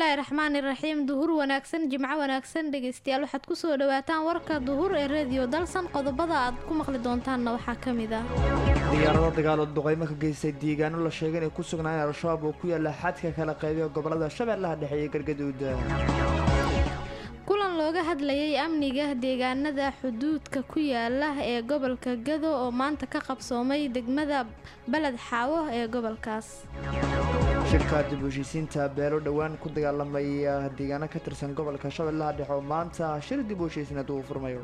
bismillaahi raxmaani raxiim duhur wanaagsan jimco wanaagsan dhegeystayaal waxaad kusoo dhawaataan warka duhur ee reediyo dalsan qodobada aad ku maqli doontaanna waxaa ka mid ah diyaarado dagaalo duqeymo ka geystay deegaano la sheegay inay ku sugnaayeen al-shabaab oo ku yaala xadka kala qaybiya gobolada shabeellaha dhexe iyo galgaduud kulan looga hadlayay amniga deegaanada xuduudka ku yaala ee gobolka gado oo maanta ka qabsoomay degmada baled xaawo ee gobolkaas shirka dib u heshiisiinta beelo dhowaan ku dagaalamaya deegaano ka tirsan gobolka shabeellaha dhexe oo maanta shir dib u heshiisiinad uu furmayo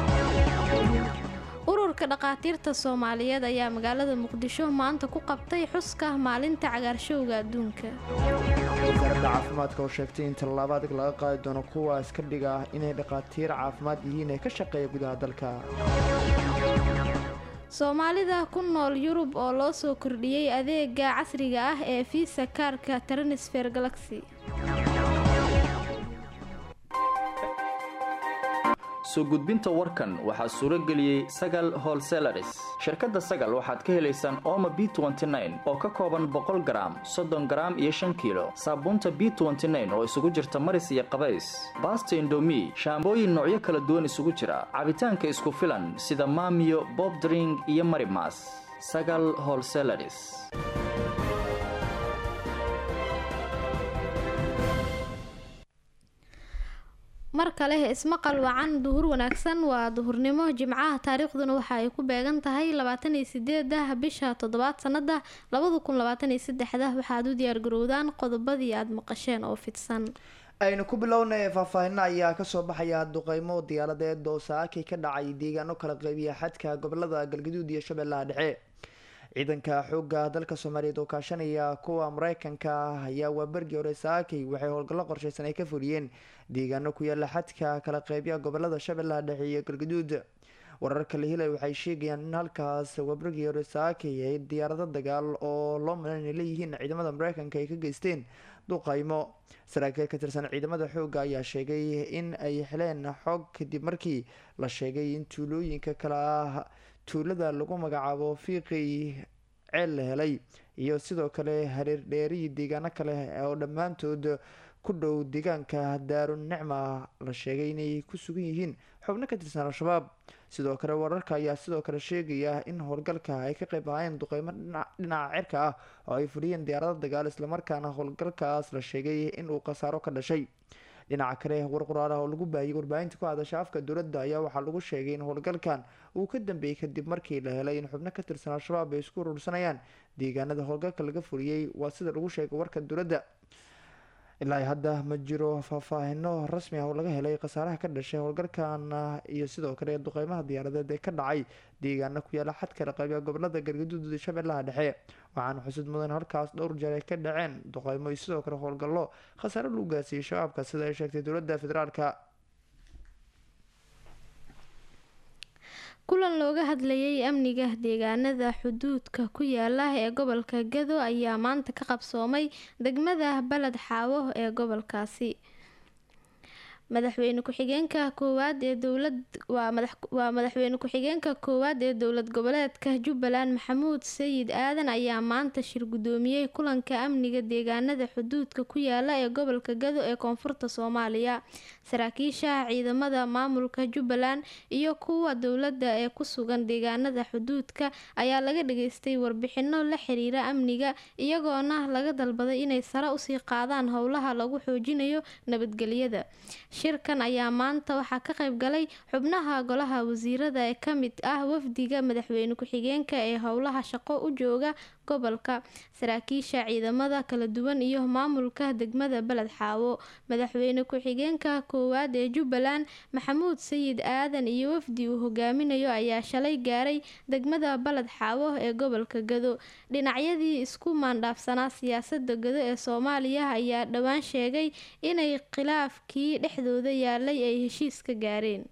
ururka dhakhaatiirta soomaaliyeed ayaa magaalada muqdisho maanta ku qabtay xuska maalinta cagaarshowga adduunka wasaaradda caafimaadka oo sheegtay in tallaabo adag laga qaadi doono kuwa iska dhiga inay dhakhaatiir caafimaad yihiin ee ka shaqeeya gudaha dalka soomaalida ku nool yurub oo loo soo kordhiyey adeega casriga ah ee fiisa kaarka transfer galaxy soo gudbinta warkan waxaa suuro geliyey sagal holselaris shirkadda sagal waxaad ka helaysaan ooma b oo ka kooban boqol garaam soddon garaam iyo shan kiilo saabuunta b oo isugu jirta maris iyo qabays baasta indomi shaambooyin noocyo kala duwan isugu jira cabitaanka isku filan sida maamiyo bobdring iyo marimas sagal holselaris mar kale ismaqal wacan duhur wanaagsan waa duhurnimo jimcaha taariikhduna waxa ay ku beegan tahay labaatan iyo sideeda bisha toddobaad sanada labada kun labaatan iyo saddexda waxaad u diyaargarowdaan qodobadii aada maqasheen oo fidsan aynu ku bilownay faahfaahino ayaa kasoo baxaya duqeymo diyaaradeed oo saakay ka dhacay deegaano kala qeybiya xadka gobolada galgaduud iyo shabeellaha dhexe ciidanka xooga dalka soomaaliyeed oo kaashanaya kuwa mareykanka ayaa waabergii hore saakay waxay howlgallo qorsheysan ay ka fuliyeen deegaano ku yaala xadka kala qeybya gobolada shabeellaha dhexe iyo galgaduud wararka la helay waxay sheegayaan in halkaas waabergii hore saakay ay diyaarado dagaal oo loo malan inay leeyihiin ciidamada mareykanka ay ka geysteen duqaymo saraakiil ka tirsan ciidamada xooga ayaa sheegay in ay heleen xog kadib markii la sheegay in tuulooyinka kale ah tuulada lagu magacaabo fiiqii ceel la helay iyo sidoo kale hareer dheeriyi deegaano kale oo dhammaantood ku dhow deegaanka daarun nicma la sheegay inay ku sugan yihiin xubno ka tirsan al-shabaab sidoo kale wararka ayaa sidoo kale sheegaya in howlgalka ay ka qeyb ahaayeen duqeymo dhinaca cirka ah oo ay fuliyeen diyaarado dagaal islamarkaana howlgalkaas la sheegay in uu khasaaro ka dhashay dhinaca kale war qoraal ah oo lagu baahiyay warbaahinta ku hadasha afka dowladda ayaa waxaa lagu sheegay in howlgalkan uu ka dambeeyey kadib markii la helay in xubno ka tirsan al-shabaab ay isku urursanayaan deegaanada howlgalka laga fuliyey waa sida lagu sheegay warka dowladda ilaa hadda ma jiro faahfaahino rasmi ah oo laga helay khasaaraha ka dhashay howlgalkan iyo sidoo kale duqeymaha diyaaradeed ee ka dhacay deegaano ku yaala xadka raqabiya gobolada galgaduud iyo shabeellaha dhexe waxaana xusud mudan halkaas dhowr jeer ay ka dhaceen duqeymo iyo sidoo kale howlgallo khasaare lagu gaarsiiyey shabaabka sida ay sheegtay dowladda federaalka kulan looga hadlayay amniga deegaanada xuduudka ku yaala ee gobolka gado ayaa maanta ka qabsoomay degmada baled xaawo ee gobolkaasi madaxweyne ku-xigeenka koowaad ee dowlad waa madaxweyne ku-xigeenka koowaad ee dowlad goboleedka jubbaland maxamuud sayid aadan ayaa maanta shir guddoomiyey kulanka amniga deegaanada xuduudka ku yaala ee gobolka gado ee koonfurta soomaaliya saraakiisha ciidamada maamulka jubbaland iyo kuwa dowladda ee ku sugan deegaanada xuduudka ayaa laga dhageystay warbixino la xiriira amniga iyagoona laga dalbaday inay sare usii qaadaan howlaha lagu xoojinayo nabadgelyada shirkan ayaa maanta waxaa ka qayb galay xubnaha golaha wasiirada ee ka mid ah wafdiga madaxweyne ku-xigeenka ee howlaha shaqo u jooga gobolka saraakiisha ciidamada kala duwan iyo maamulka degmada baled xaawo madaxweyne ku-xigeenka koowaad ee jubbaland maxamuud sayid aadan iyo wafdi uu hogaaminayo ayaa shalay gaaray degmada baled xaawo ee gobolka gado dhinacyadii isku maandhaafsanaa siyaasada gado ee soomaaliya ayaa dhowaan sheegay inay khilaafkii dhexdooda yaalay ay heshiis ka gaareen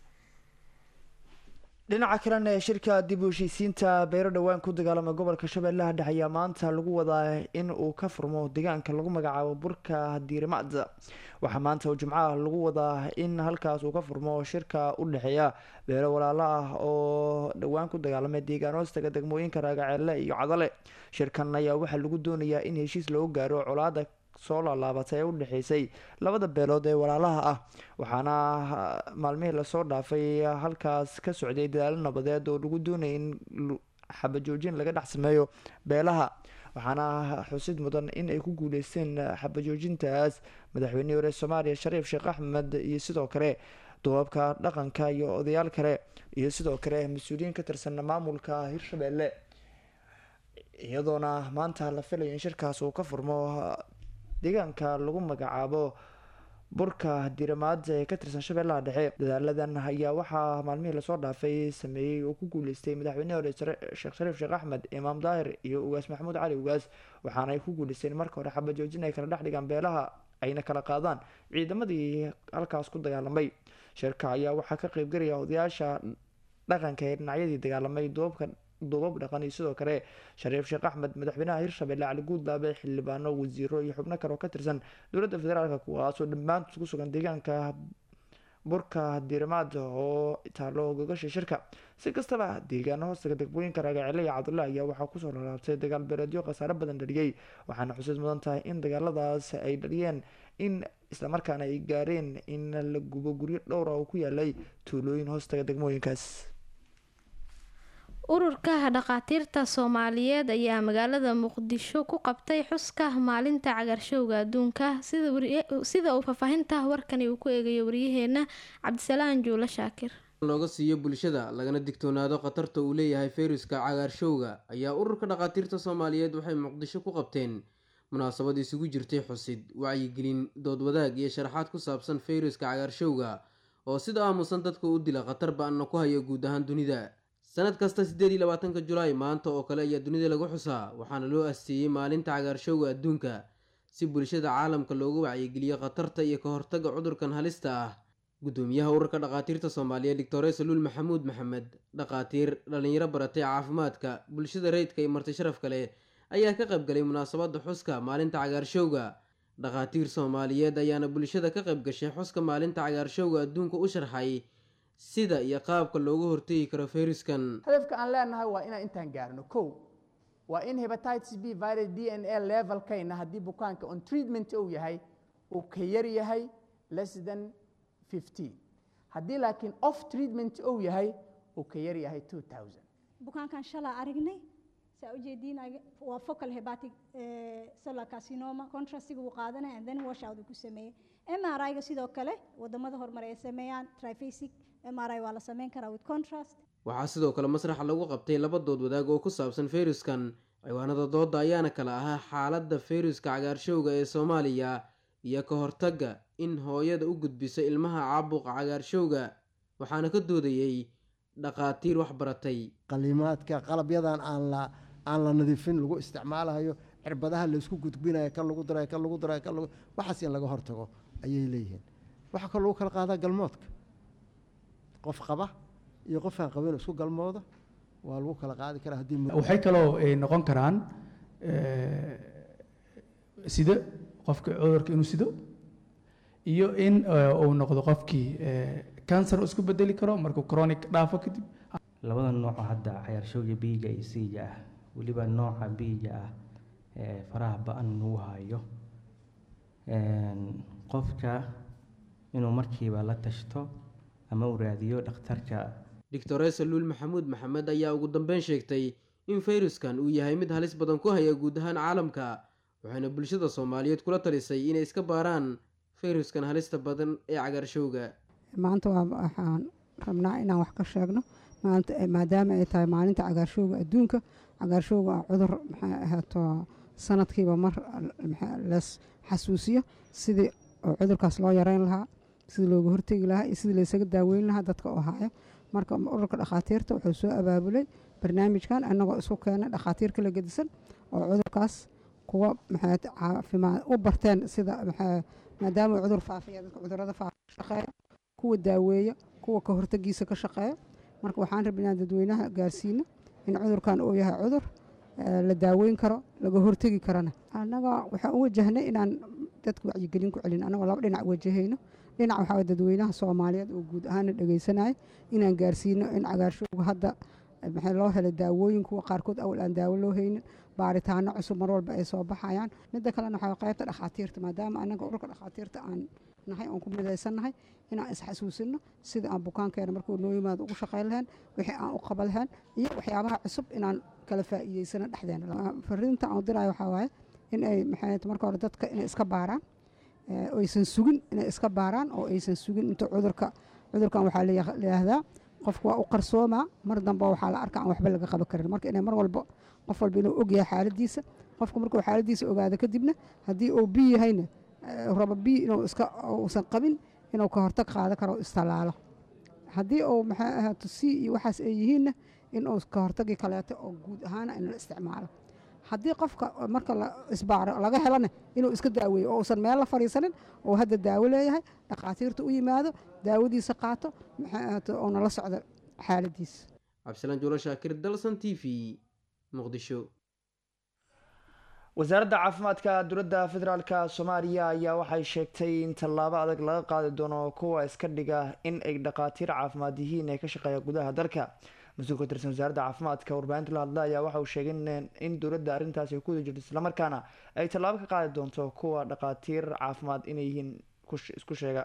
dhinaca kalena ee shirka dib u heshiisiinta beero dhowaan ku dagaalama gobolka shabeellaha dhexe ayaa maanta lagu wadaa in uu ka furmo deegaanka lagu magacaabo burka diirimaad waxaa maanta oo jimcaha lagu wadaa in halkaas uu ka furmo shirka u dhexeeya beero walaalo ah oo dhowaan ku dagaalamay deegaan hoostaga degmooyinka raagaceelle iyo cadale shirkan ayaa waxaa lagu doonayaa in heshiis loogu gaaro colaada soo laalaabatay ee u dhexeysay labada beelood ee walaalaha ah waxaana maalmihii lasoo dhaafay halkaas ka socday dadaalo nabadeed oo lagu doonayay in xabajoojin laga dhex sameeyo beelaha waxaana xusid mudan in ay ku guuleysteen xabajoojintaas madaxweynihii hore soomaaliya shariif sheekh axmed iyo sidoo kale dubaabka dhaqanka iyo odayaal kale iyo sidoo kale mas-uuliyiin ka tirsan maamulka hirshabelle iyadoona maanta la filayo in shirkaas uu ka furmo deegaanka lagu magacaabo burka diramaad ee ka tirsan shabeellaha dhexe dadaaladan ayaa waxaa maalmihii lasoo dhaafay sameeyey oo ku guuleystay madaxweynehi hore sheekh shariif sheekh axmed imaam daahir iyo ugaas maxamuud cali ugaas waxaana ay ku guuleysteen marka hore xabajoojin ay kala dhex dhigaan beelaha ayna kala qaadaan ciidamadii halkaas ku dagaalamay shirka ayaa waxaa ka qeybgalaya odayaasha dhaqanka ee dhinacyadii dagaalamay duubabka duubab dhaqan iyo sidoo kale shariif sheekh axmed madaxweynaha hirshabelle cali guudlaabe xildhibaano wasiiro iyo xubno kale oo ka tirsan dowladda federaalk kuwaasoo dhammaantood ku sugan deegaanka burka diramaad oo taalo gogasha shirka si kastaba deegaano hoostaga degmooyinka raagacele iyo cabdulla ayaa waxaa kusoo lalaabtay dagaal beeleedyo khasaare badan dhaliyey waxaana xusid mudan tahay in dagaaladaas ay dhaliyeen in islamarkaana ay gaareen in la gubo guryo dhowra oo ku yaalay tuulooyin hoostaga degmooyinkaas ururka dhakhaatiirta soomaaliyeed ayaa magaalada muqdisho ku qabtay xuska maalinta cagaarshowga adduunka sida uu faahfaahinta warkani uu ku eegayo waryaheena cabdisalaan juulo shaakir looga siiyo bulshada lagana digtoonaado khatarta uu leeyahay fayruska cagaarshowga ayaa ururka dhakhaatiirta soomaaliyeed waxay muqdisho ku qabteen munaasabad isugu jirtay xusid wacyigelin dood wadaag iyo sharaxaad ku saabsan fayruska cagaarshowga oo sida aamusan dadka u dila khatar ba-anna ku hayo guud ahaan dunida sanad kasta siddeed iyo labaatanka julaay maanta oo kale ayaa dunida lagu xusaa waxaana loo asteeyey maalinta cagaarshowga adduunka si bulshada caalamka looga wacyigeliyo khatarta iyo ka hortagga cudurkan halista ah guddoomiyaha ururka dhakhaatiirta soomaaliyeed doctore saluul maxamuud maxamed dhakhaatiir dhallinyaro baratay caafimaadka bulshada rayidka iyo marti sharaf kale ayaa ka qayb galay munaasabadda xuska maalinta cagaarshowga dhakhaatiir soomaaliyeed ayaana bulshada ka qayb gashay xuska maalinta cagaarshowga adduunka u sharxay sida iyo qaabka looga hortegi karo fayruskan hadafka aan leenahay waa inaan intaan gaarno kow waa in hebatitis b virus d n a levelkayna haddii bukaanka on treatment uu yahay uu ka yar yahay less than fifteen haddii laakiin off treatment uu yahay uu ka yar yahay two thousand bukaankan shalaa aragnay saa ujeediin waa focal hepatic cellular carcinoma contrastiga uu qaadanaya and then wash out uu ku sameeyey MRI-ga sidoo kale wadamada horumar ay sameeyaan trifasic MRI waa la sameyn karaa with contrast waxaa sidoo kale masraxa lagu qabtay laba dood wadaag oo ku saabsan fayruskan ciwaanada dooda ayaana kala ahaa xaaladda fayruska cagaarshowga ee soomaaliya iyo ka hortagga in hooyada u gudbiso ilmaha caabuqa cagaarshowga waxaana ka doodayey dhakhaatiir wax baratay qalimaadka qalabyadan aan la aan la nadiifin lagu isticmaalayo cirbadaha laysku gudbinayo kan lagu darayo kan lagu darayo kan lagu waxaas in laga hortago ayay leeyihiin waxaa kaloo lagu kala qaadaa galmoodka qof qaba iyo qof aan qabin isku galmooda waa lagu kala qaadi karaa haddii waxay kaloo noqon karaan sido qofka cudurka inuu sido iyo in uu noqdo qofkii cancer isku bedeli karo markuu chronic dhaafo kadib labada nooco hadda cayaarshowga biiga iyo siiga ah weliba nooca biiga ah ee faraha ba-an lagu hayo qofka inuu markiiba la tashto ama uu raadiyo dhakhtarka doctore saluul maxamuud maxamed ayaa ugu dambeyn sheegtay in fayruskan uu yahay mid halis badan ku haya guud ahaan caalamka waxayna bulshada soomaaliyeed kula talisay inay iska baaraan fayruskan halista badan ee cagaarshowga maanta waxaan rabnaa inaan wax ka sheegno maadaama ay tahay maalinta cagaarshowga adduunka cagaarshowga waa cudur maxay ahaato sanadkiiba mar lees xasuusiyo sidii oo cudurkaas loo yareyn lahaa sidii looga hortegi lahaa iyo sidii laysaga daaweyn lahaa dadka oo haya marka ururka dhakhaatiirta wuxuu soo abaabulay barnaamijkan annagoo isku keenay dhakhaatiir kala gedisan oo cudurkaas kuwa maxay caafimaad u barteen sida maxay maadaama cudur faafiya dadka cudurada faafa ka shaqeeya kuwa daaweeya kuwa ka hortagiisa ka shaqeeya marka waxaan rabay inaan dadweynaha gaarsiino in cudurkan uu yahay cudur la daaweyn karo laga hortegi karana annaga waxaan u wajahnay inaan dadka wacyigelin ku celin annagoo laba dhinac wajahayno dhinac waxaa dadweynaha soomaaliyeed oo guud ahaana dhegeysanaya inaan gaarsiino in cagaarshowga hadda maxay loo helay daawooyin kuwa qaarkood awal aan daawo loo haynin baaritaano cusub mar walba ay soo baxayaan midda kalena waxaa qaybta dhakhaatiirta maadaama anaga ururka dhakhaatiirta aan nahay oon ku midaysannahay inaan isxasuusino sida aan bukaankeena markuu noo yimaado ugu shaqayn lahayn wixii aan u qaban lahayn iyo waxyaabaha cusub inaan kala faa'iideysano dhexdeena fariinta aan dirayo waxaa waaye in ay maxay marka hore dadka inay iska baaraan aysan sugin inay iska baaraan oo aysan sugin inta cudurka cudurkan waxaa layihahdaa qofku waa u qarsoomaa mar dambe waxaa la arka aan waxba laga qaban karin marka inay mar walba qof walba inuu ogyahay xaaladiisa qofku markuu xaaladiisa ogaado kadibna haddii uu bi yahayna raba bi inuu iska uusan qabin inuu ka hortag qaadan karo istallaalo haddii uu maxay ahaato c iyo waxaas ay yihiinna in uu ka hortagii kaleeto oo guud ahaana in la isticmaalo haddii qofka marka la isbaaro laga helana inuu iska daaweeyo oo uusan meel la fadhiisanin oo hadda daawo leeyahay dhakhaatiirta u yimaado daawadiisa qaato maxay ahaato uuna la socdo xaaladiisa cabdisalaan juulo shaakir dalsan t v muqdisho wasaaradda caafimaadka dowladda federaalk soomaaliya ayaa waxay sheegtay in tallaabo adag laga qaadi doono kuwa iska dhiga in ay dhakhaatiir caafimaad yihiin ee ka shaqeeya gudaha dalka mas-uul ka tirsan wasaaradda caafimaadka warbaahinta la hadla ayaa waxa uu sheegay in dowladda arrintaasi ay ku wada jirto islamarkaana ay tallaabo ka qaadi doonto kuwa dhakhaatiir caafimaad inay yihiin isku sheega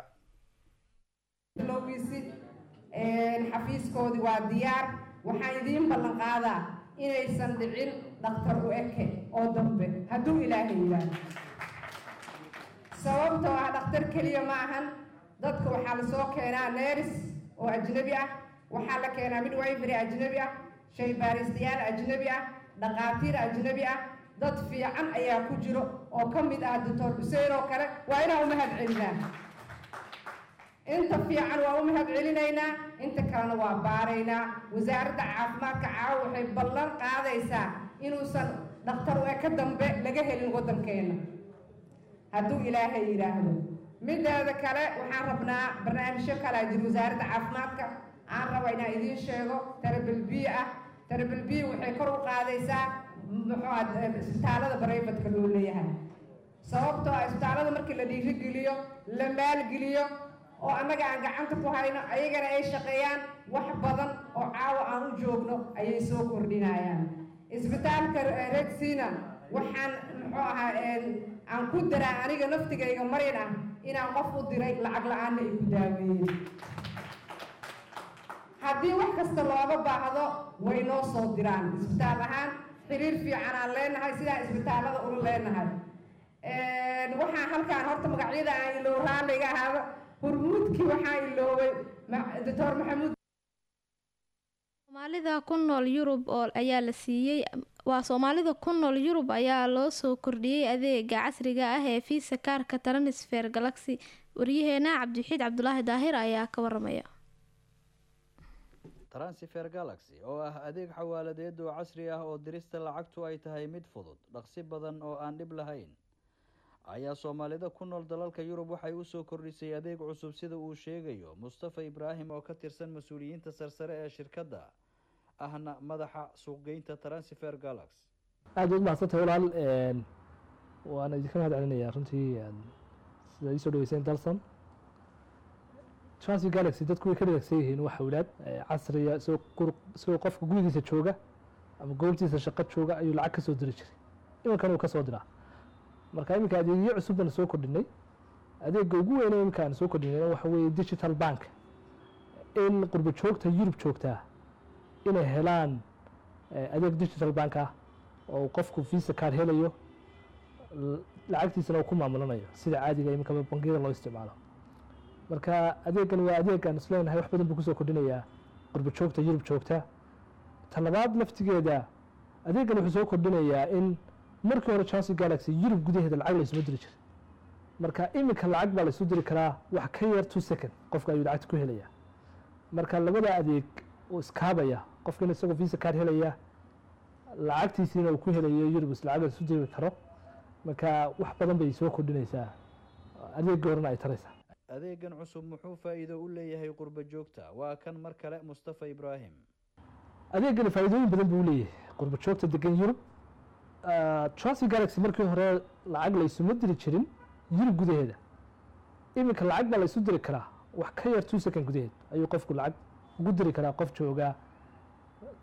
xafiiskoodii waa diyaar waxaan idiin ballan qaadaa inaysan dhicin dhakhtar u eke oo dambe hadduu ilaahay yidhaahdo sababtoo ah dhakhtar keliya ma ahan dadka waxaa la soo keenaa neris oo ajnabi ah waxaa la keenaa midwifery ajnabi ah shaybaaristayaal ajnabi ah dhakhaatiir ajnabi ah dad fiican ayaa ku jiro oo ka mid ah doctor xuseen oo kale waa inaan u mahad celinaa inta fiican waa u mahad celinaynaa inta kalena waa baaraynaa wasaaradda caafimaadka caawa waxay ballan qaadaysaa inuusan dhakhtar u eka dambe laga helin waddankeena hadduu ilaahay yidhaahdo mideeda kale waxaan rabnaa barnaamijyo kalaa jira wasaaradda caafimaadka aan raba inaan idiin sheego tarabel b ah tarabel b waxay kor u qaadaysaa muxuu isbitaalada barayfatka loo leeyahay sababtoo ah isbitaalada markii la dhiirigeliyo la maalgeliyo oo annaga aan gacanta ku hayno ayagana ay shaqeeyaan wax badan oo caawa aan u joogno ayay soo kordhinayaan isbitaalka redsina waxaan muxuu ahaa aan ku daraa aniga naftigayga marin ah inaan qof u diray lacag la-aanna ay ku daaweeyeen haddii wax kasta looga baahdo way noo soo diraan isbitaal ahaan xiriir fiican aan leenahay sidaa isbitaalada ula leenahay waxaan halkaan horta magacyada aan iloow raalliga ahaaba hurmuudkii waxaa iloobay doctor maxamuud soomaalida ku nool yurub oo ayaa la siiyey waa soomaalida ku nool yurub ayaa loo soo kordhiyey adeega casriga ah ee visa kaarka transfer galaxy waryaheena cabdixiid cabdulaahi daahir ayaa ka waramaya transfer galaxy oo ah adeeg xawaaladeed oo casri ah oo dirista lacagtu ay tahay mid fudud dhaqsi badan oo aan dhib lahayn ayaa soomaalida ku nool dalalka yurub waxay usoo kordhisay adeeg cusub sida uu sheegayo mustafa ibraahim oo ka tirsan mas-uuliyiinta sarsare ee shirkadda ahna madaxa suuqgeynta transfer galax aada u mahadsantahay walaal waana idinka mahad celinayaa runtii sida iisoo dhaweyseen dalson transfer galaxy dadku way ka dhagagsan yihiin waa hawlaad casriya isagoo qofka gurigiisa jooga ama goobtiisa shaqo jooga ayuu lacag ka soo diri jiray iminkan uu ka soo diraa marka iminka adeegyo cusub baan soo kordhinay adeega ugu weyne iminka aan soo kordhinayna waxa weeye digital bank in qurbo joogta yurub joogtaa inay helaan adeeg digital bank ah oo qofku visa card helayo lacagtiisana uu ku maamulanayo sida caadiga iminka bangiyada loo isticmaalo marka adeegan waa adeegaan isleenahay wax badan buu kusoo kordhinayaa qurbo joogta yurub joogta talabaad laftigeeda adeegan wuxuu soo kordhinayaa in markii hore chance galaxy yurub gudaheeda lacag laysuma diri jiray marka iminka lacag baa laysu diri karaa wax ka yar two second qofka ayuu lacagta ku helayaa marka labada adeeg uu iskaabaya qofkan isagoo visa card helaya lacagtiisiina uu ku helayo yurub is lacag laysu diri karo marka wax badan bay soo kordhinaysaa adeegii horena ay taraysaa adeegan cusub muxuu faa-iido u leeyahay qurbo joogta waa kan mar kale mustafa ibraahim adeegani faa-iidooyin badan buu leeyahay qurbo joogta degan yurub transfer galaxy markii hore lacag laysuma diri jirin yurub gudaheeda iminka lacag baa laysu diri karaa wax ka yar two second gudaheed ayuu qofku lacag ugu diri karaa qof jooga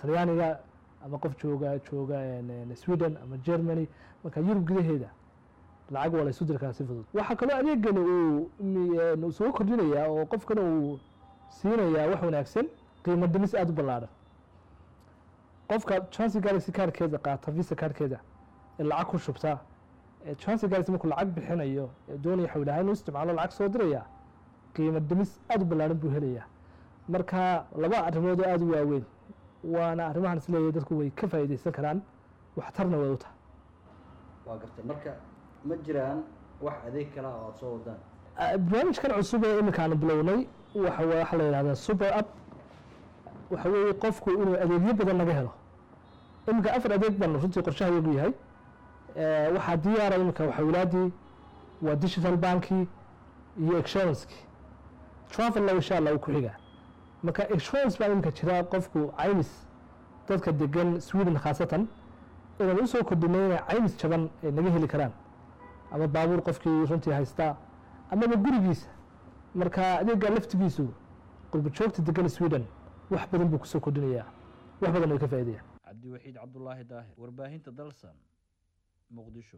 talyaaniga ama qof jooga jooga sweden ama germany marka yurub gudaheeda lacag waa la isu diri karaa si fudud waxaa kaloo adeegani uu soo kordhinayaa oo qofkana uu siinayaa wax wanaagsan qiimo dhimis aada u ballaadhan qofka chance galaxy kaarkeeda qaata visa kaarkeeda ee lacag ku shubta chance galaxy markuu lacag bixinayo ee doonaya xawlaha inuu isticmaalo lacag soo diraya qiimo dhimis aada u ballaadhan buu helayaa marka laba arrimood oo aada u waaweyn waana arrimahan isleeyahay dadku way ka faa'iidaysan karaan waxtarna way u tahay waa gartay marka ma jiraan wax adeeg kala oo aada soo wadaan barnaamijkan cusub ee iminka aanu bilownay waxa waxaa la yidhahdaa super up waxa weeye qofku inuu adeegyo badan laga helo iminka afar adeeg baan runtii qorshaha yagu yahay waxaa diyaara iminka waxawlaadii waa digital banki iyo exchanskii travelna insha allah uu ku xigaa marka insurance baa iminka jira qofku caymis dadka degan sweden khaasatan inaan usoo kordhinay inay caymis jaban ay naga heli karaan ama baabuur qofkii runtii haystaa amaba gurigiisa marka adeega laftigiisu qurba joogta degan sweden wax badan buu kusoo kordhinayaa wax badan way ka faa'iidayaan cabdiwaxiid cabdulaahi daahir warbaahinta dalsan muqdisho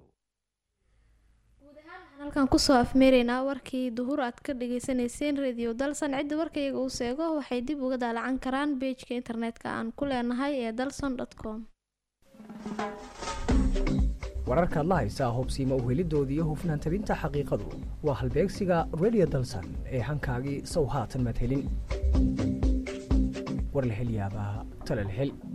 halkan kusoo afmeeraynaa warkii duhur aad ka dhageysaneyseen radio dalsan cidda warkayga uu seego waxay dib uga daalacan karaan beejka internetka aan ku leenahay ee dalson com wararkaad la haysaa hubsiima uhelidoodii iyo hufnaan tabinta xaqiiqadu waa halbeegsiga radio dalsan ee hankaagii sow haatan maad helin war la hel yaabaa tala la hel